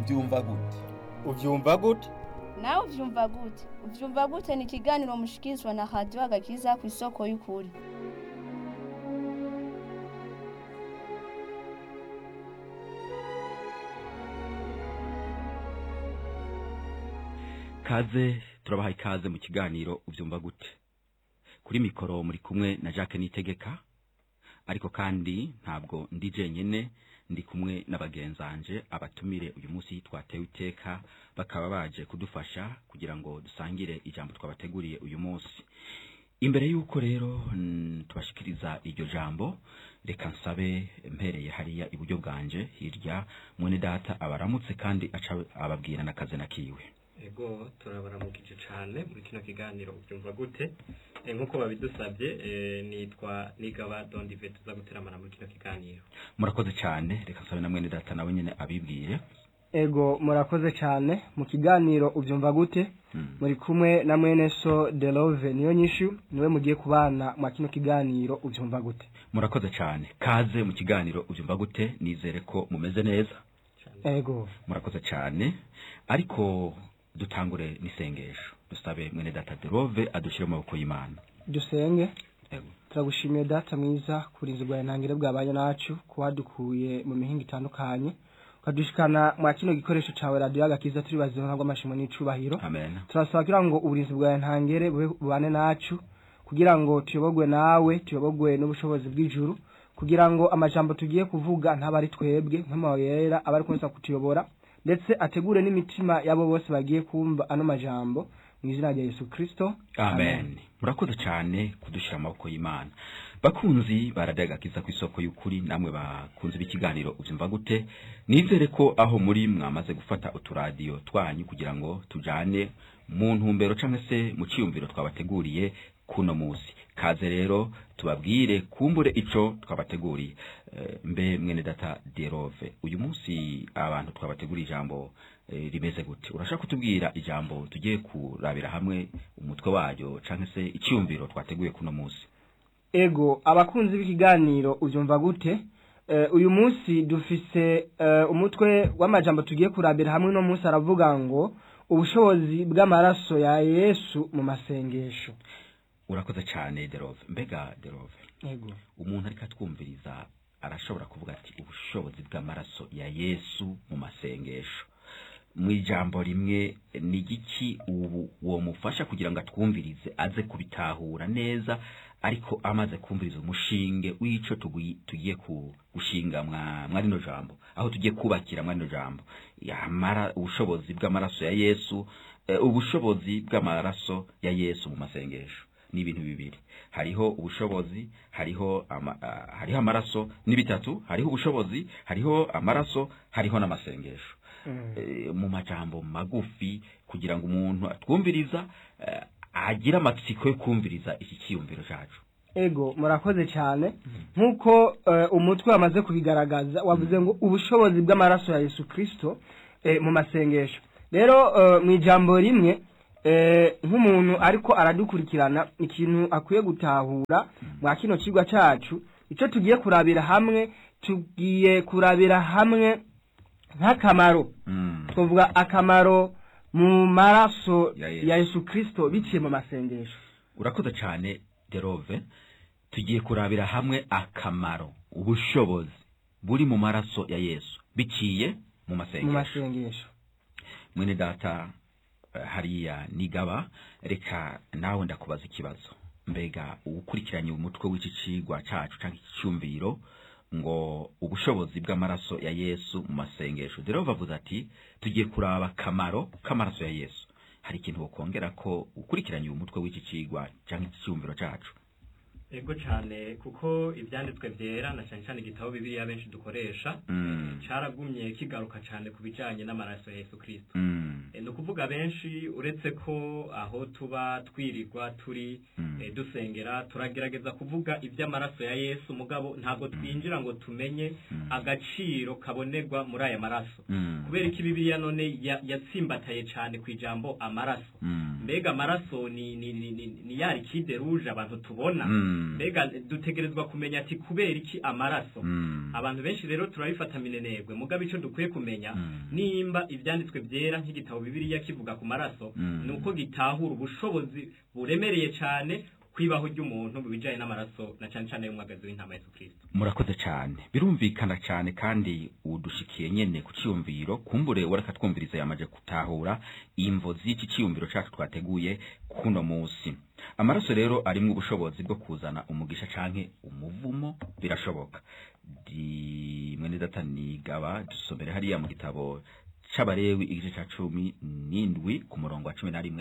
ubyumva gute ubyumva gute nawe ubyumva gute ubyumva gute ni ikiganiro mushikirizwa na radiyo agakiza ku isoko y'ukuri kaze turabaha ikaze mu kiganiro ubyumva gute kuri mikoro muri kumwe na jacques nitegeka ariko kandi ntabwo ndi jenyine ndi kumwe n'abagenzanje abatumire uyu munsi twatewe iteka bakaba baje kudufasha kugira ngo dusangire ijambo twabateguriye uyu munsi imbere y'uko rero mm, tubashikiriza iryo jambo reka nsabe mpereye hariya iburyo bwanje hirya mwene data abaramutse kandi aca ababwira n'akazi na kiwe ego turabaramukije cyane muri kino kiganiro ubyumva gute Eh, nk'uko babidusabye eh, nitwa nigaba dondive tuza guteramana muri kino kiganiro murakoze cyane reka nsabe na mwene data nawe nyine abibwire ego murakoze cyane mu kiganiro ubyumva gute Mm. muri kumwe na mwene so delove niyo nyishu niwe mugiye kubana mwa kino kiganiro ubyumva gute murakoze cyane kaze mu kiganiro ubyumva gute nizere ko mumeze neza cyane ego murakoze cyane ariko dutangure n'isengesho dusabe mwene data derove adushyire mu maboko y'imana dusenge Ego. turagushimiye data mwiza kurinzi bwawe ntangire bwabanye nacu kuwadukuye mu mihinga itandukanye ukadushikana mwa kino gikoresho cawe radiyo agakiza turi bazima ntabwo amashimo n'icubahiro amen turasaba kugira ngo uburinzi bwawe ntangere bube bubane nacu kugira ngo tuyobogwe nawe tuyobogwe n'ubushobozi bw'ijuru kugira ngo amajambo tugiye kuvuga ntaba ari twebwe nk'amabuye yera aba ari kuza kutuyobora ndetse ategure n'imitima y'abo bose bagiye kumva ano majambo mu izina rya yesu kirisito amen murakoze cyane kudushyira mu maboko y'imana bakunzi baradagakiza ku isoko y'ukuri namwe bakunze b'ikiganiro ubyumva gute nizere ko aho muri mwamaze gufata uturadiyo twanyu kugira ngo tujane mu ntumbero cyangwa se mu cyiyumviro twabateguriye kuno munsi kaze rero tubabwire kumbure ico twabateguriye Eh, mbe mwene data derove uyu munsi abantu twabateguriye ijambo eh, rimeze gute urashaka kutubwira ijambo tugiye kurabira hamwe umutwe waryo cyangwa se icyumviro twateguye kuno munsi ego abakunzi b'ikiganiro ubyumva gute Eh, uyu munsi dufise eh, umutwe w'amajambo tugiye kurabira hamwe no munsi aravuga ngo ubushobozi bw'amaraso ya yesu mu masengesho urakoze cyane derove mbega derove ego umuntu ariko atwumviriza arashobora kuvuga ati ubushobozi bw'amaraso ya yesu mu masengesho mu ijambo rimwe ni igiki ubu uwo mufasha kugira ngo atwumvirize aze kubitahura neza ariko amaze kumviriza umushinge w'ico tugui- tugiye ku- gushinga mwa mwa rino jambo aho tugiye kubakira mwa rino jambo yamara ubushobozi bw'amaraso ya yesu eh, ubushobozi bw'amaraso ya yesu mu masengesho ni ibintu bibiri hariho ubushobozi hariho ama, ah, hariho amaraso ni bitatu hariho ubushobozi hariho amaraso hariho n'amasengesho Eh, mu majambo magufi kugira ngo umuntu atwumviriza eh, agire amatsiko yo kumviriza iki cyiyumviro cyacu ego murakoze cyane nk'uko eh, umutwe wamaze kubigaragaza wavuze ngo ubushobozi bw'amaraso ya yesu kirisito eh, mu masengesho rero eh, mu ijambo rimwe eh, nk'umuntu ariko aradukurikirana ikintu akwiye gutahura mwa kino kigwa cyacu icyo tugiye kurabira hamwe tugiye kurabira hamwe nk'akamaro Mm. twavuga akamaro mu maraso Ya Yesu. ya yesu kirisito biciye mu masengesho urakoze cyane derove tugiye kurabira hamwe akamaro ubushobozi buri mu maraso ya yesu biciye mu mu masengesho masengesho mwene data eh, hariya nigaba reka nawe ndakubaza ikibazo mbega ukurikiranye umutwe w'iki cigwa cacu canke iki cyumviro ngo ubushobozi bw'amaraso ya yesu mu masengesho rero bavuze ati tugiye kuraba akamaro k'amaraso ya yesu hari ikintu wokongera ko ukurikiranye uyu mutwe w'iki cigwa canke iki cyumviro cacu ego cyane kuko ibyanditswe byera na cyane cyane igitabo bibiliya benshi dukoresha Mm. caragumye kigaruka cyane ku bijanye n'amaraso ya yesu kirisito Mm. Eh, ni ukuvuga benshi uretse ko aho tuba twirirwa turi Mm. eh, dusengera turagerageza kuvuga iby'amaraso ya yesu mugabo ntabwo twinjira ngo tumenye agaciro kabonerwa muri aya maraso Mm. kubera ko bibiliya none ya- yatsimbataye cyane ku ijambo amaraso Mm. mbega amaraso ni ni ni ni, ni ya likide ruje abantu tubona Mm. Mm. mbega dutegerezwa kumenya ati kubera iki amaraso Mm. abantu benshi rero turabifata minenegwe mugabo icyo dukwiye kumenya Mm. nimba ibyanditswe byera nk'igitabo bibiliya kivuga ku maraso Mm. ni uko gitahura ubushobozi buremereye cyane kwibaho ry'umuntu mu bijyanye n'amaraso na cyane cyane y'umwagazi w'intama Yesu Kristo murakoze cyane birumvikana cyane kandi udushikiye nyene ku ciyumviro kumbure wareka twumviriza yamaje gutahura imvo z'iki ciyumviro cacu twateguye kuno musi amaraso rero arimwo ubushobozi bwo kuzana umugisha canke umuvumo birashoboka di mwene data nigaba dusomere hariya mu gitabo c'abarewi igice ca cumi n'indwi ku murongo wa cumi na rimwe